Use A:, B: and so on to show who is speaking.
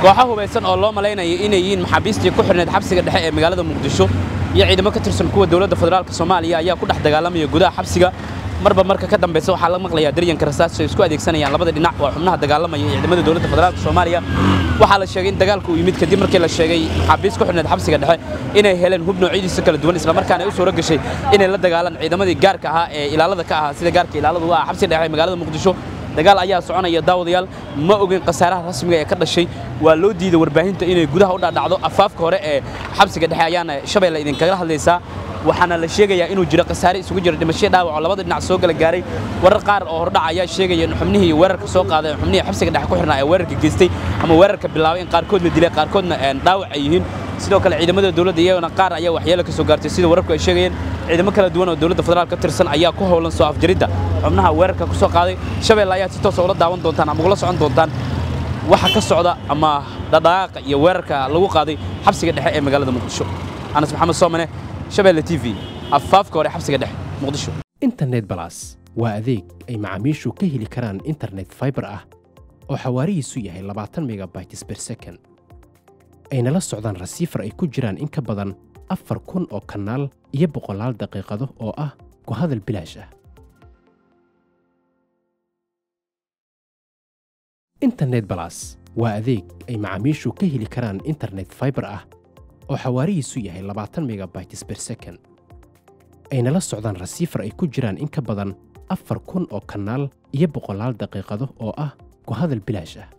A: kooxo hubaysan oo loo malaynayo inay yihiin maxaabiistii ku xidhnayd xabsiga dhexe ee magaalada muqdisho iyo ciidamo ka tirsan kuwa dowladda federaalk soomaaliya ayaa ku dhex dagaalamaya gudaha xabsiga marba marka ka dambaysa waxaa la maqlayaa daryanka rasaas ay isku adeegsanayaan labada dhinac waa xubnaha dagaalamaya ee ciidamada dowladda federaalk soomaaliya waxaa la sheegay in dagaalku uu yimid kadib markii la sheegay maxaabiis ku xidhnayd xabsiga dhexe inay heleen hub noocyadiisa kala duwan islamarkaana ay u suuro gashay inay la dagaalaan ciidamadii gaarka ahaa ee ilaalada ka ahaa sida gaarka ilaaladu u ah xabsiga dhexe ee magaalada muqdisho dagaal ayaa soconaya daawadayaal ma ogin khasaaraha rasmiga ee ka dhashay waa loo diiday warbaahinta inay gudaha u dhadhacdo afaafka hore ee xabsiga dhexe ayaana shabeelle idinkaga hadlaysaa waxaana la sheegayaa inuu jiro khasaare isugu jira dhimasho dhaawac oo labada dhinac soo gala gaaray warar qaar oo hordhac ayaa sheegaya in xubnihii weerarka soo qaaday xubnihii xabsiga dhexe ku xirnaa ee weerarka geystay ama weerarka bilaabay in qaarkoodna dilay qaarkoodna dhaawac ay yihiin sidoo kale ciidamada dowladda iyagana qaar ayaa waxyeelo ka soo gaartay sida wararku ay sheegayeen ciidamo kala duwan oo dowladda federaal ka tirsan ayaa ku howlan soo afjaridda xubnaha weerarka ku soo qaaday shabeelle ayaa si toosa ula daawan doontaan ama ugula socon doontaan waxa ka socda ama dhadhaqaaqa iyo weerarka lagu qaaday xabsiga dhexe ee magaalada muqdisho anas maxamed soomane shabeelle t v afaafka hore xabsiga dhexe muqdisho
B: internet balas waa adeeg ay macaamiishu ka heli karaan internet fiber ah oo xawaarihiisu yahay labaatan megabytes per second ayna la socdaan rasiifar ay ku jiraan in ka badan afar kun oo kanaal iyo boqolaal daqiiqado oo ah ku hadal bilaash ah internet balas waa adeeg ay macaamiishu ka heli karaan internet fiber ah oo xawaarihiisu yahay labaatan megabytes per second ayna la socdaan rasiifar ay ku jiraan in ka badan afar kun oo kanaal iyo boqolaal daqiiqado oo ah ku hadal bilaash ah